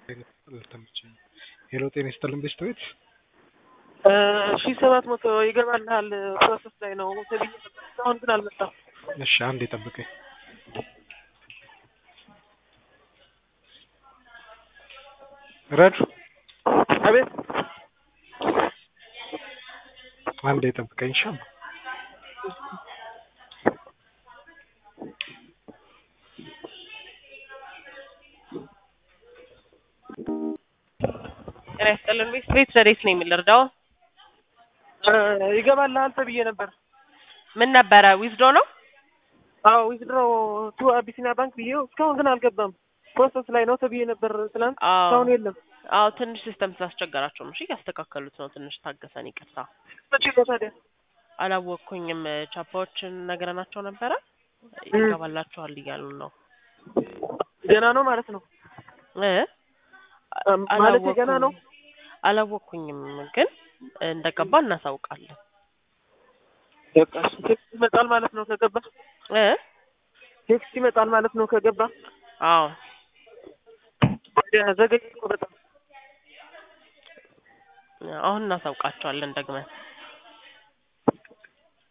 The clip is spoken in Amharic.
ሄሎ ጤና ይስጥልን ቤስት ቤት ሺህ ሰባት መቶ ይገባልሃል ፕሮሰስ ላይ ነው ተብዬ ነበር። እስካሁን ግን አልመጣም። እሺ አንዴ ጠብቀኝ ረዱ አቤት አንዴ ጠብቀኝ እሺ ጤና ይስጥልን ቤት ቤት ረዴት ነው የሚልርዳው ይገባልሃል ተብዬ ነበር። ምን ነበረ ዊዝዶ ነው አዎ ዊዝድሮ ቱ አቢሲኒያ ባንክ ብዬው እስካሁን ግን አልገባም። ፕሮሰስ ላይ ነው ተብዬ ነበር ትናንት። አዎ እስካሁን የለም። አዎ ትንሽ ሲስተም ስላስቸገራቸው ነው እሺ ያስተካከሉት ነው ትንሽ ታገሰን ይቅርታ መቼ ነው ታዲያ? አላወቅኩኝም ቻፓዎችን ነግረናቸው ነበረ ይገባላችኋል እያሉ ነው ገና ነው ማለት ነው እ ማለት ገና ነው። አላወቅኩኝም ግን እንደገባ እናሳውቃለን በቃ እሺ፣ ቴክስት ይመጣል ማለት ነው ከገባ። እ ቴክስት ይመጣል ማለት ነው ከገባ። አዎ ዘገኝ እኮ በጣም አሁን እናሳውቃቸዋለን ደግመን